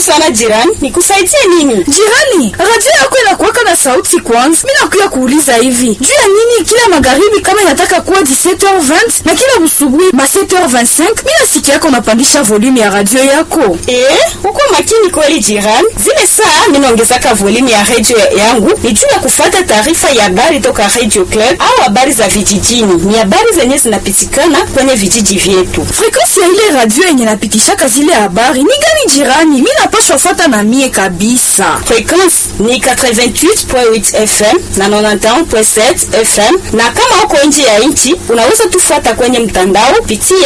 sana jirani, nikusaidie nini? Jirani, radio yako inakuwaka na sauti kwanza. Mimi nakuya kuuliza hivi. Juu ya nini kila magharibi kama inataka kuwa 17h20 na kila busubuhi ma 7h25 mimi nasikia yako unapandisha volume ya radio yako? Eh, uko makini kweli jirani. Zile saa mimi naongezaka volume ya radio yangu ni juu ya kufuata taarifa ya habari toka Radio Club au habari za vijijini. Ni habari zenye zinapitikana kwenye vijiji vyetu. Frequency ya ile radio yenye napitishaka zile habari ni gani jirani? Mimi napaswa fuata na mie kabisa. Frequency ni 88.8 FM na 91.7 FM, na kama uko nje ya nchi unaweza tufuata kwenye mtandao pitia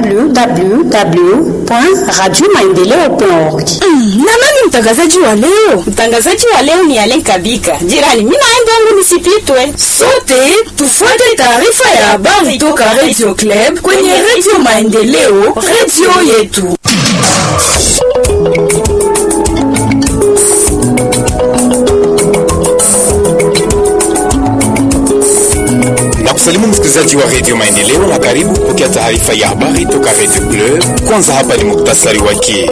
www.radiomaendeleo.org. Mm, na nani mtangazaji wa leo? Mtangazaji wa leo ni Alen Kabika. Jirani, mimi naenda yangu nisipitwe. Sote tufuate taarifa ya habari toka Radio Club kwenye Radio Maendeleo, radio yetu. na kusalimu msikilizaji wa redio Maendeleo na karibu kupokea taarifa ya habari toka redio Club. Kwanza hapa ni muktasari wake.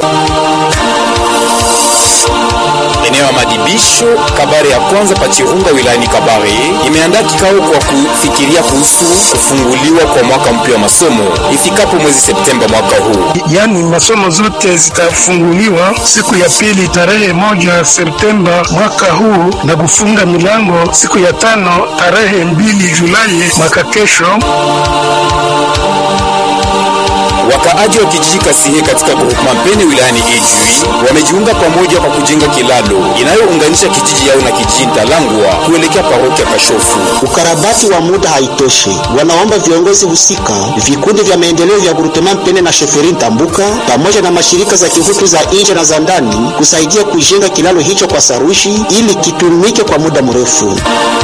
Eneo ya madibisho Kabare ya kwanza Pachirunga wilayani Kabare imeandaa kikao kwa kufikiria kuhusu kufunguliwa kwa mwaka mpya wa masomo ifikapo mwezi Septemba mwaka huu. yaani masomo zote zitafunguliwa siku ya pili tarehe moja Septemba mwaka huu na kufunga milango siku ya tano tarehe mbili Julai mwaka kesho. Wakaaji wa kijiji Kasihe katika groupement Mpene wilayani Ijwi wamejiunga pamoja kwa kujenga kilalo inayounganisha kijiji yao na kijiji Ntalangwa kuelekea parokia Kashofu. Ukarabati wa muda haitoshi, wanaomba viongozi husika, vikundi vya maendeleo vya Gurutema Mpene na Sheferi Ntambuka pamoja na mashirika za kihutu za nje na za ndani kusaidia kujenga kilalo hicho kwa sarushi ili kitumike kwa muda mrefu.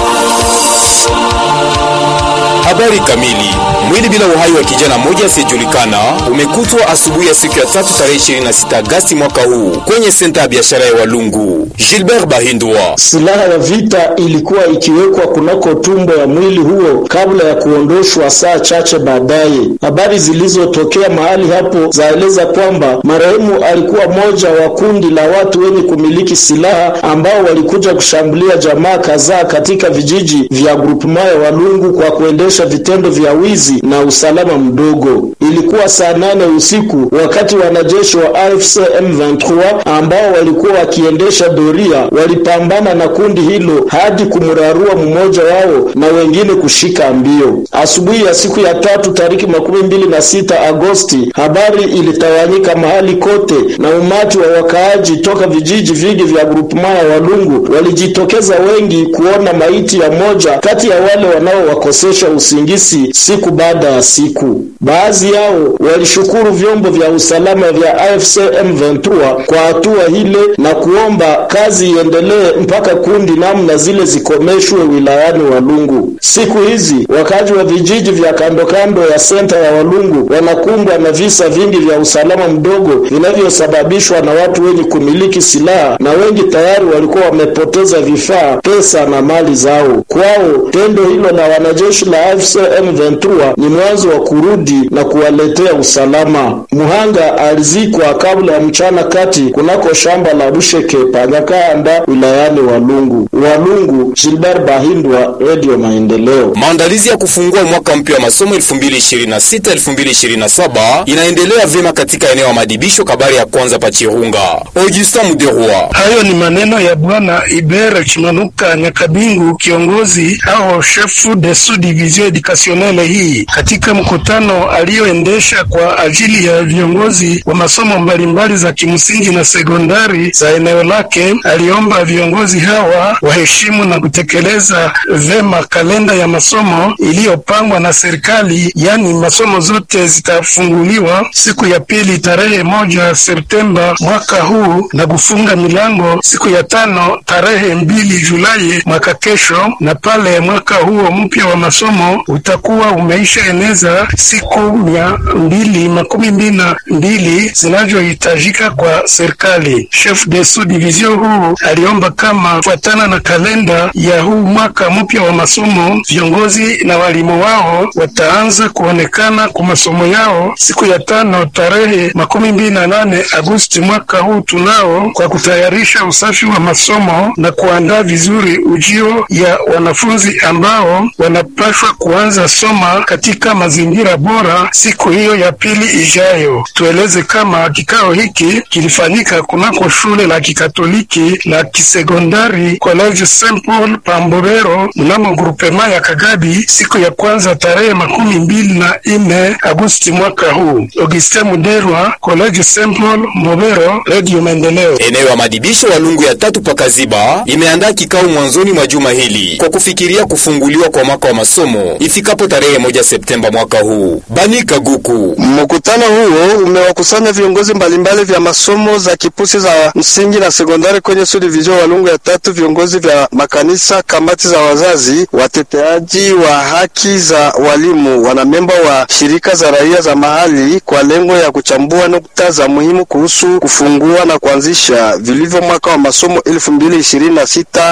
Habari kamili. Mwili bila uhai wa kijana mmoja asiyejulikana umekutwa asubuhi ya siku ya tatu tarehe 26 Agasti mwaka huu kwenye senta ya biashara ya Walungu. Gilbert Bahindwa. Silaha ya vita ilikuwa ikiwekwa kunako tumbo ya mwili huo kabla ya kuondoshwa saa chache baadaye. Habari zilizotokea mahali hapo zaeleza kwamba marehemu alikuwa mmoja wa kundi la watu wenye kumiliki silaha ambao walikuja kushambulia jamaa kadhaa katika vijiji vya grupema ya Walungu kwa kuendesha vitendo vya wizi na usalama mdogo. Ilikuwa saa nane usiku wakati wanajeshi wa AFC M23 ambao walikuwa wakiendesha doria walipambana na kundi hilo hadi kumrarua mmoja wao na wengine kushika mbio. Asubuhi ya siku ya tatu tariki makumi mbili na sita Agosti, habari ilitawanyika mahali kote na umati wa wakaaji toka vijiji vingi vya grupema ya Walungu walijitokeza wengi kuona maiti ya moja kati ya wale wanaowakosesha usingizi siku baada ya siku. Baadhi yao walishukuru vyombo vya usalama vya AFC M23 kwa hatua hile na kuomba kazi iendelee mpaka kundi namna zile zikomeshwe wilayani Walungu. Siku hizi wakazi wa vijiji vya kando kando ya senta ya Walungu wanakumbwa na visa vingi vya usalama mdogo vinavyosababishwa na watu wenye kumiliki silaha, na wengi tayari walikuwa wamepoteza vifaa, pesa na mali zao. Kwao tendo hilo la wanajeshi la AFC M23 ni mwanzo wa kurudi na kuwaletea usalama. Muhanga alizikwa kabla ya mchana kati kunako shamba la Busheke Panyakanda wilayani Walungu. Walungu, Gilbert Bahindwa, Radio Maendeleo. Maandalizi ya kufungua mwaka mpya wa masomo 2026-2027 inaendelea vyema katika eneo la madibisho Kabare ya kwanza Pachirunga. Augustin Muderwa. Hayo ni maneno ya Bwana Ibere Chimanuka Nyakabingu, kiongozi au chef de sous division educationnelle hii, katika mkutano aliyoendesha kwa ajili ya viongozi wa masomo mbalimbali za kimsingi na sekondari za eneo lake. Aliomba viongozi hawa waheshimu na kutekeleza vema kalenda ya masomo iliyopangwa na serikali, yaani masomo zote zitafunguliwa siku ya pili tarehe moja Septemba mwaka huu na kufunga milango siku ya tano tarehe mbili Julai mwaka kesho, na pale mwaka huo mpya wa masomo huo utakuwa umeisha eneza siku mia mbili makumi mbili na mbili zinazohitajika kwa serikali. Chef de sous division huu aliomba kama fuatana na kalenda ya huu mwaka mpya wa masomo, viongozi na walimu wao wataanza kuonekana kwa masomo yao siku ya tano tarehe makumi mbili na nane Agosti mwaka huu tunao, kwa kutayarisha usafi wa masomo na kuandaa vizuri ujio ya wanafunzi ambao wanapashwa kuanza soma katika mazingira bora siku hiyo ya pili ijayo. Tueleze kama kikao hiki kilifanyika kunako shule la kikatoliki la kisekondari College Saint Paul Pambobero mnamo grupema ya Kagabi siku ya kwanza tarehe makumi mbili na nne Agosti mwaka huu. Augustin Muderwa, College Saint Paul Mbobero, Radio Maendeleo. Eneo ya madibisho wa Lungu ya tatu pakaziba imeandaa kikao mwanzoni mwa juma hili kwa kufikiria kufunguliwa kwa mwaka wa masomo ifikapo tarehe moja Septemba mwaka huu. Bani Kaguku. Mkutano huo umewakusanya viongozi mbalimbali vya masomo za kipusi za msingi na sekondari kwenye subdivision Walungu ya tatu, viongozi vya makanisa, kamati za wazazi, wateteaji wa haki za walimu, wanamemba wa shirika za raia za mahali, kwa lengo ya kuchambua nukta za muhimu kuhusu kufungua na kuanzisha vilivyo mwaka wa masomo 2026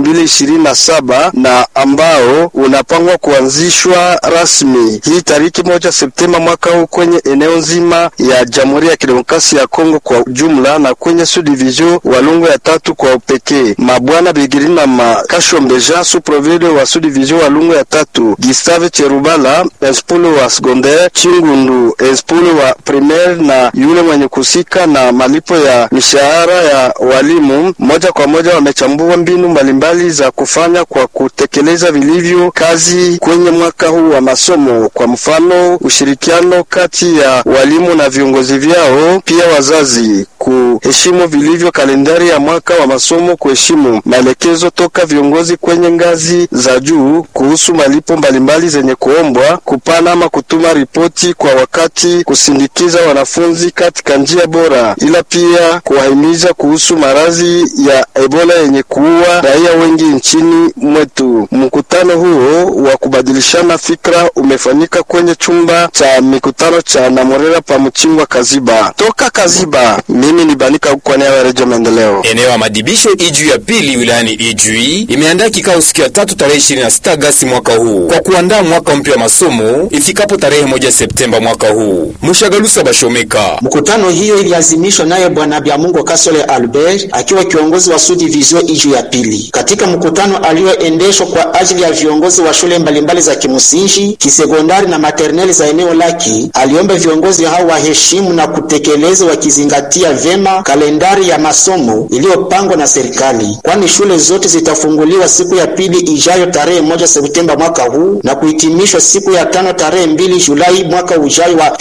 2027 na ambao unapangwa kuanzishwa rasmi hii tariki moja Septemba mwaka huu kwenye eneo nzima ya Jamhuri ya Kidemokrasia ya Kongo kwa jumla na kwenye subdivision Walungu ya tatu kwa upekee. Mabwana Bigiri na Makashombe Jean suprovide wa subdivision Walungu ya tatu, Gustave Cherubala inspule wa secondaire, Chingundu inspule wa primaire na yule mwenye kusika na malipo ya mishahara ya walimu moja kwa moja wamechambua mbinu mbalimbali za kufanya kwa kutekeleza vilivyo kazi kwenye mwaka huu wa masomo. Kwa mfano, ushirikiano kati ya walimu na viongozi vyao, pia wazazi kuheshimu vilivyo kalendari ya mwaka wa masomo, kuheshimu maelekezo toka viongozi kwenye ngazi za juu kuhusu malipo mbalimbali zenye kuombwa, kupana ama kutuma ripoti kwa wakati, kusindikiza wanafunzi katika njia bora, ila pia kuwahimiza kuhusu maradhi ya Ebola yenye kuua raia wengi nchini mwetu. Mkutano huo wa kubadilishana fikra umefanyika kwenye chumba cha mikutano cha Namorera pa Mchingwa Kaziba. Toka Kaziba, mimi ni Banika kwa niaba ya Redio Maendeleo. Eneo ya madibisho Ijwi ya pili wilayani Ijwi imeandaa kikao siku ya tatu tarehe 26 Agasti mwaka huu kwa kuandaa mwaka mpya wa masomo ifikapo tarehe moja Septemba mwaka huu. Mushagalusa Bashomeka. Mkutano hiyo iliazimishwa naye Bwana Byamungo Kasole Albert akiwa kiongozi wa subdivision Ijwi ya pili. Katika mkutano alioendeshwa kwa ajili ya viongozi wa shule mbalimbali za kimsingi, kisekondari na materneli za eneo lake, aliomba viongozi hao waheshimu na kutekeleza wakizingatia vema kalendari ya masomo iliyopangwa na serikali, kwani shule zote zitafunguliwa siku ya pili ijayo tarehe moja Septemba mwaka huu na kuhitimishwa siku ya tano tarehe mbili Julai mwaka ujayo wa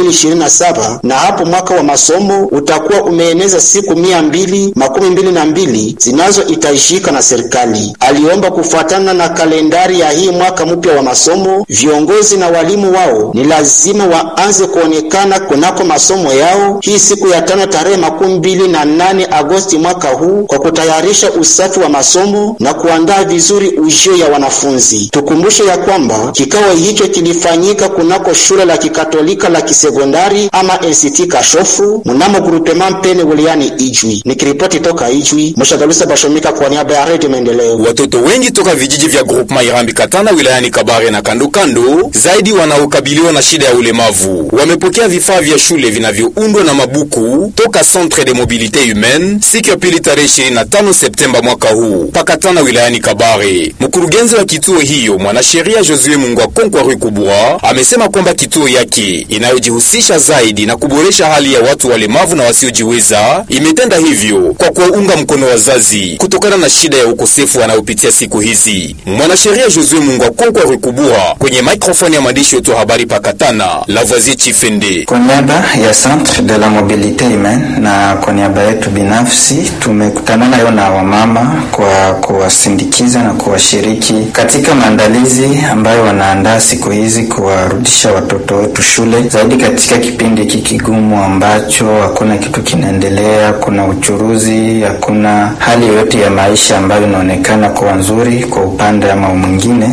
2027 na hapo mwaka wa masomo utakuwa umeeneza siku mia mbili makumi mbili na mbili zinazohitajika na serikali. Aliomba kufuatana na kalendari ya hii mwaka mpya wa masomo, viongozi na walimu wao ni lazima waanze kuonekana kunako masomo yao hii siku ya tano tarehe makumi mbili na nane Agosti mwaka huu kwa kutayarisha usafi wa masomo na kuandaa vizuri ujio ya wanafunzi. Tukumbushe ya kwamba kikao hicho kilifanyika kunako shule la kikatolika la kisekondari ama NCT Kashofu mnamo grupema Mpene wilayani Ijwi. Nikiripoti toka Ijwi, Mshagalusa Bashomika kwa niaba ya Radio Maendeleo. Watoto wengi toka vijiji vya groupema Irambi Katana wilayani Kabare na kandokando zaidi wanaokabiliwa na shida ya ulemavu wamepokea vifaa vya shule vinavyoundwa na mabuku toka Centre de Mobilite Humaine siku ya pili tarehe 25 Septemba mwaka huu pakatana wilayani Kabare. Mkurugenzi wa kituo hiyo mwanasheria Josue Mungwa Konkwa Rukubwa amesema kwamba kituo yake inayojihusisha zaidi na kuboresha hali ya watu walemavu na wasiojiweza imetenda hivyo kwa kuwaunga mkono wazazi kutokana na shida ya ukosefu wanayopitia siku hizi. Mwanasheria Josue Mungwa Konkwa Rukubwa kwenye maikrofoni ya mwandishi wetu wa habari pakatana Lavoisier Chifende. Kwa niaba ya Centre de la Mobilite Humaine na kwa niaba yetu binafsi tumekutana nayo na wamama kwa kuwasindikiza na kuwashiriki katika maandalizi ambayo wanaandaa siku hizi kuwarudisha watoto wetu shule, zaidi katika kipindi hiki kigumu ambacho hakuna kitu kinaendelea, kuna uchuruzi, hakuna hali yoyote ya maisha ambayo inaonekana kuwa nzuri kwa upande ama mwingine. Wamama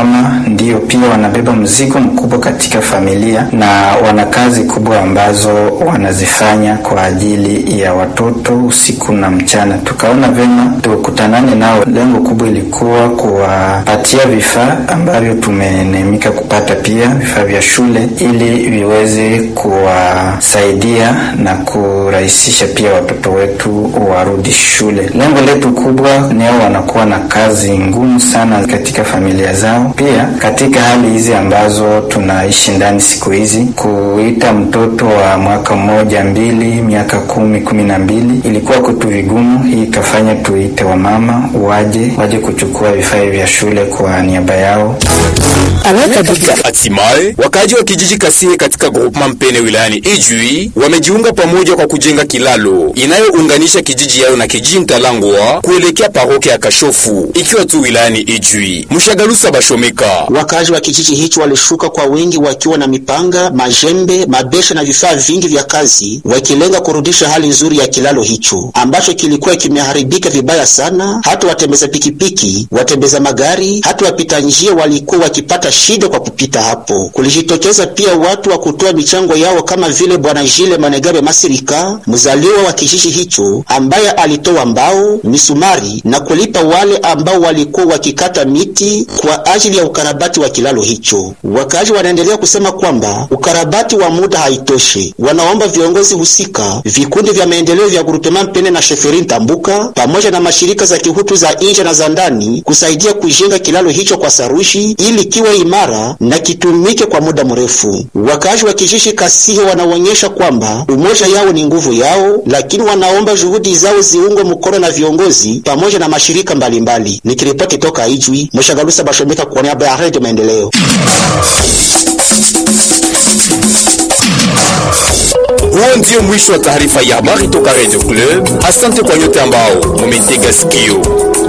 wamama ndio pia wanabeba mzigo mkubwa katika familia na wana kazi kubwa ambazo wanazifanya kwa ajili ya watoto usiku na mchana. Tukaona vema tukutanane nao. Lengo kubwa ilikuwa kuwapatia vifaa ambavyo tumenemika kupata pia vifaa vya shule, ili viweze kuwasaidia na kurahisisha pia watoto wetu warudi shule. Lengo letu kubwa ni hao wanakuwa na kazi ngumu sana katika familia zao, pia katika hali hizi ambazo tunaishi ndani siku hizi, kuita mtoto wa mwaka mmoja mbili, miaka kumi, kumi na mbili ilikuwa kwetu vigumu. Hii ikafanya tuite wamama waje waje kuchukua vifaa vya shule kwa niaba yao. Hatimaye wakaji wa kijiji Kasie katika groupement Mpene wilayani Ijwi wamejiunga pamoja kwa kujenga kilalo inayounganisha kijiji yao na kijiji Ntalangwa kuelekea parokia ya Kashofu ikiwa tu wilayani Ijwi. Mshagalusa Bashomeka. Wakazi wa kijiji hicho walishuka kwa wingi wakiwa na mipanga, majembe, mabesha na vifaa vingi vya kazi, wakilenga kurudisha hali nzuri ya kilalo hicho ambacho kilikuwa kimeharibika vibaya sana. Hata watembeza pikipiki, watembeza magari, hata wapita njia walikuwa wakipata shida kwa kupita hapo. Kulijitokeza pia watu wa kutoa michango yao kama vile bwana Jile Manegabe Masirika, mzaliwa wa kijiji hicho, ambaye alitoa mbao, misumari na kulipa wale ambao walikuwa wakikata miti kwa ajili ya ukarabati wa kilalo hicho. Wakazi wanaendelea kusema kwamba ukarabati wa muda haitoshi. Wanaomba viongozi husika, vikundi vya maendeleo vya Gurutema Mpene na Sheferin Tambuka pamoja na mashirika za kihutu za nje na za ndani kusaidia kujenga kilalo hicho kwa sarushi ili kiwe imara na kitumike kwa muda mrefu. Wakazi wa kijiji Kasihe wanaonyesha kwamba umoja yao ni nguvu yao, lakini wanaomba juhudi zao ziungwe mkono na viongozi pamoja na mashirika mbalimbali. Nikiripoti toka Ijwi, Mshagalusa Bashomeka kwa niaba ya Radio Maendeleo. Huo ndio mwisho wa taarifa ya habari toka Radio Club. Asante kwa nyote ambao mumetega sikio.